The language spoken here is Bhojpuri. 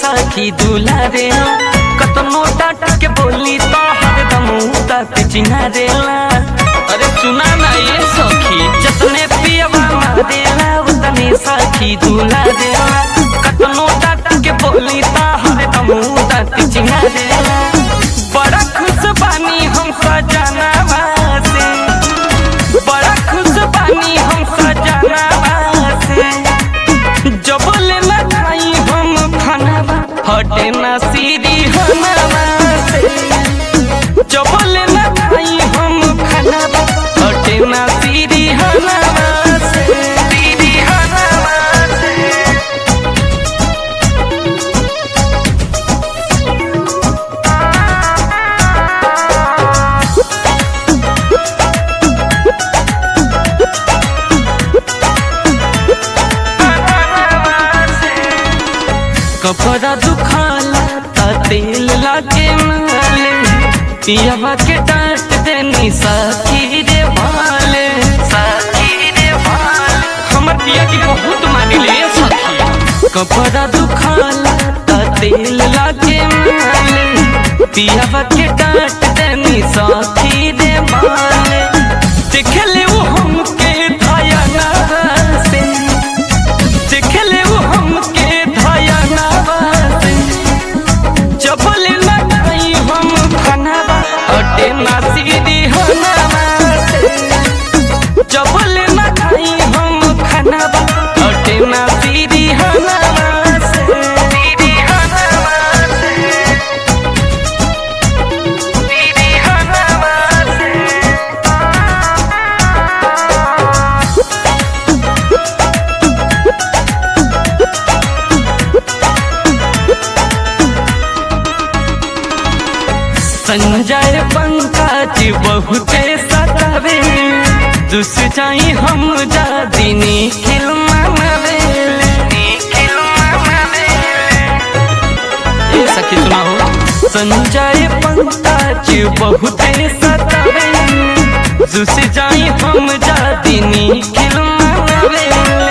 सखी दुलारेला कतनो डांट के बोली तो हरदम तक चिन्हा देला अरे सुना ना ये सखी जतने पियवा मारेला उतने सखी दुलारेला कतनो डांट के बोली तो हरदम तक चिन्हा देला बड़ा खुश बानी हम सजनावा से बड़ा खुश बानी हम सजनावा से जब लेना खाई हम खानावा हटे ना सीरी हनावा से जब लेना खाई हम खानावा हटे ना सीरी हनावा से सीरी हनावा से कपड़ा दुखाला ता तेल लागे माले पियावा के डांट देनी साखी रे भाले साखी रे भाले हमर पिया की बहुत मानी ले सखी कपड़ा दुखाला ता तेल लागे माले पियावा के डांट देनी साखी रे भाले देखले वो हमके धाया ना से देखले वो हमके धाया नावासे जबल ना खाई हम खानावा हटे ना सीधी हनावासे जबल ना खाई हम खानावा हटे ना सीधी हनावासे सीधी हनावासे सीधी हनावासे संजय पंकज बहुते सतावे दुस जाई हम जा दिनी खिलमावे ये सखी सुनाओ संजय पंकज बहुते सतावे दुस जाई हम जा दिनी खिलमावे